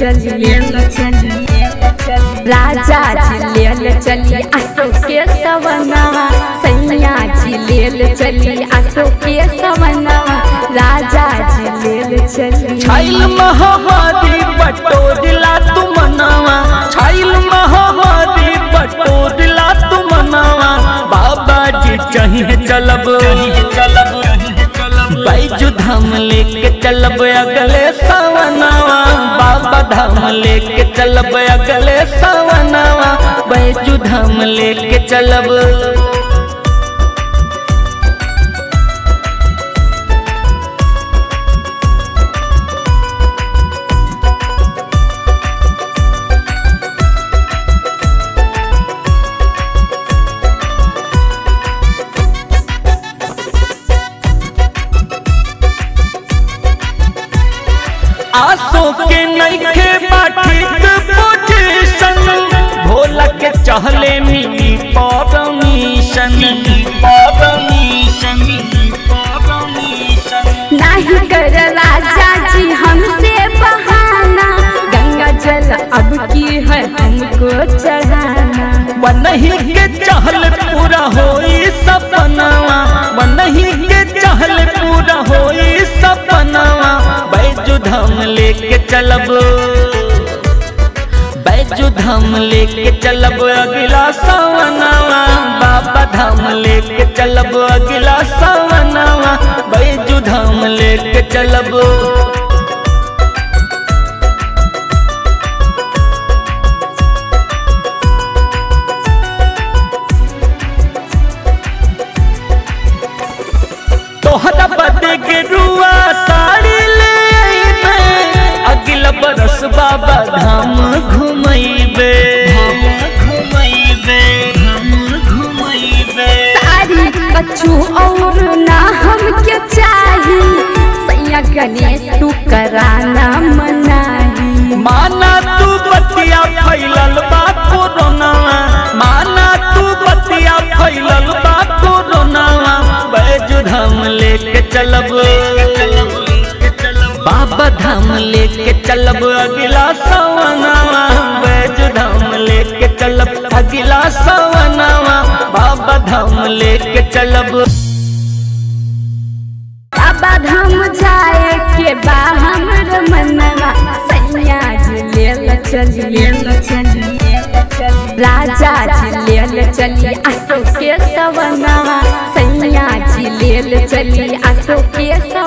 चली लेल चली राजा जी लेल चली अशोक के सवनवा सैया जी लेल चली अशोक के सवनवा राजा जी लेल चली छाइल महामारी बटोरला तू मनावा छाइल महामारी बटोरला तू मनावा बाबा जी चाहिए चलब चलब बैजू धाम लेके चलब अगले सवनावा बाबा धाम लेके चलब अगले सवनावा बैजू धाम लेके चलब आसो के नइखे बाठिक पोजीशन भोला के चहले मिली परमिशन परमिशन परमिशन नहीं कर राजा जी हमसे बहाना गंगा जल अब की है हमको चढ़ाना वनही के चहल पूरा होई सपनावा वनही के चहल पूरा होई सपनावा बैजू धाम लेके चलब बैजू धाम लेके चलब अगला सवनावा बाबा धाम लेके चलब अगला सवनावा बैजू धाम लेके चलब तोहरा बदे के रुआ साड़ी ले आइबे अगला बरस बाबा धाम घुमैबे घुमैबे घुमैबे सारी कछु और ना हमके चाही सैया गणेश तू कराना मनाही माना तू बतिया फैलल बा कोरोना माना तू बतिया फैलल बा कोरोना बैजू धाम लेके चलब बाबा धाम लेके चलब अगला सवनावा बैजू धाम लेके चलब अगला सवनावा बाबा धाम लेके चलब बाबा धाम जाए के बा हमर मनवा सैया जी लेल चली लेल चली राजा जी लेल चली अशोक के सवनवा सैया जी लेल चली अशोक के